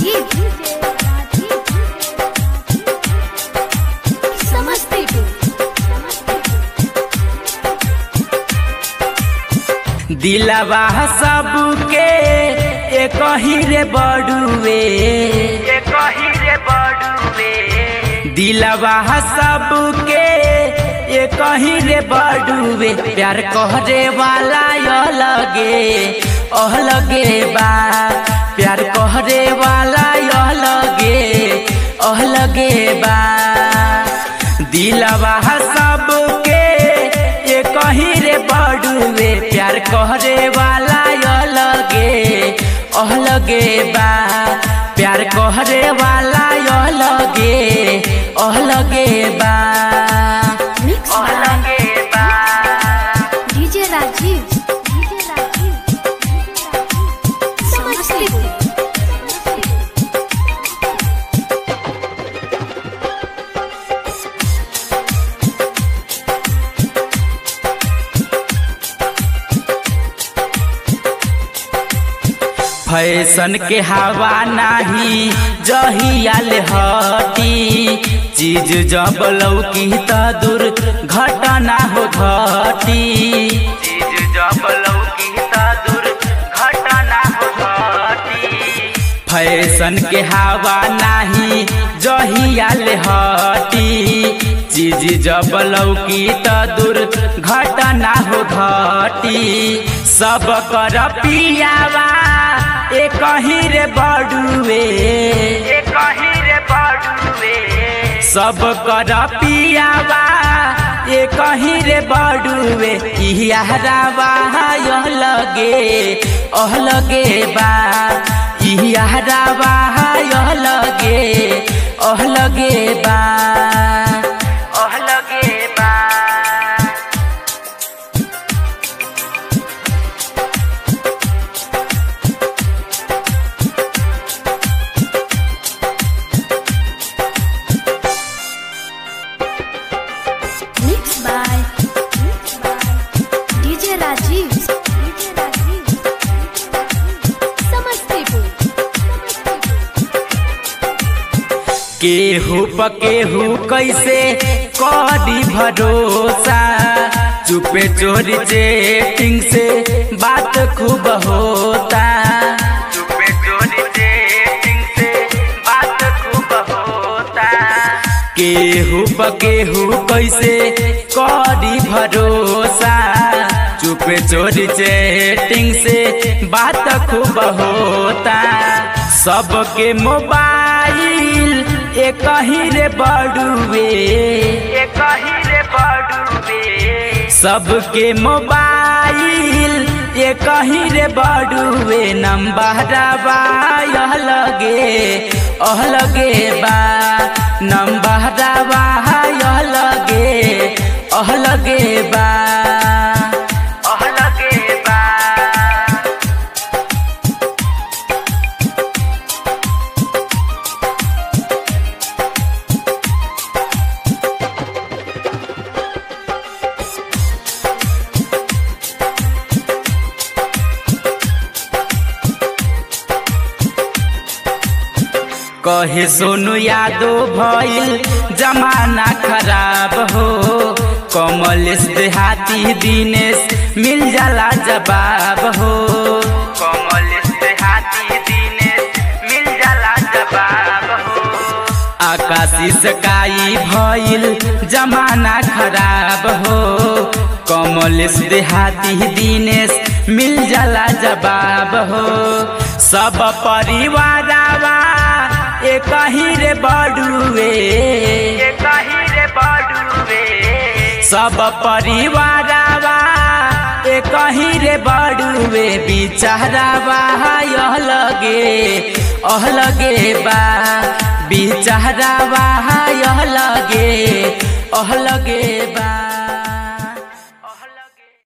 राजीव समस्तीपुर दिलवा सबके एक ही रे बड़ुए एक ही रे बड़ुए दिलवा सबके एक ही रे बड़ुए प्यार कहरे वाला यो लगे ओह लगे बा प्यार कहरे वाला यो लगे ओह लगे बा दिलवा सबके ये कहीं रे बड़ुए प्यार कहरे वाला यो लगे ओह लगे बा प्यार कहरे वाला यो लगे ओह लगे बा मिक्स ओह लगे बा डीजे राजीव समस्तीपुर फैशन के हवा नाही जहियाल हटी चीज जब लौकी त दूर घटना हो घटी चीज जब लौकी त दूर घटना हो घटी फैशन के हवा नाही जहियाल हटी चीज जब लौकी त दूर घटना हो घटी सब कर पियावा एक ही रे बड़ुए एक ही रे बड़ुए सब कर पियावा एक ही रे बड़ुए इहरावा यह लगे ओह लगे बा इहरावा यह लगे ओह लगे बा ओह लगे बा mix by DJ Rajiv Samastipur केहू पकेहू कैसे करी भरोसा चुपे चोरी चेटिंग से बात खूब होता चुपे चोरी चेटिंग से बात खूब होता केहू पकेहू कैसे करी भरोसा चुपे चोरी चेटिंग से बात खूब होता सबके मोबाइल एक ही रे बड़ुए एक ही रे बड़ुए सबके मोबाइल एक ही रे बड़ुए नंबर यह लगे ओह लगे बा नंबर यह लगे ओह लगे बा ओह लगे बा कहे सोनू यादव भइल जमाना खराब हो कमलेश देहाती दिनेश मिल जाला जवाब हो कमलेश देहाती दिनेश मिल जाला जवाब हो आकाशी सकाई भइल जमाना खराब हो कमलेश देहाती दिनेश मिल जाला जवाब हो सब परिवारवा एक ही रे बड़ुए एक ही रे बड़ुए सब परिवारवा एक ही रे बड़ुए बिचारावा यह लगे ओह लगे बा बिचारावा यह लगे ओह लगे बा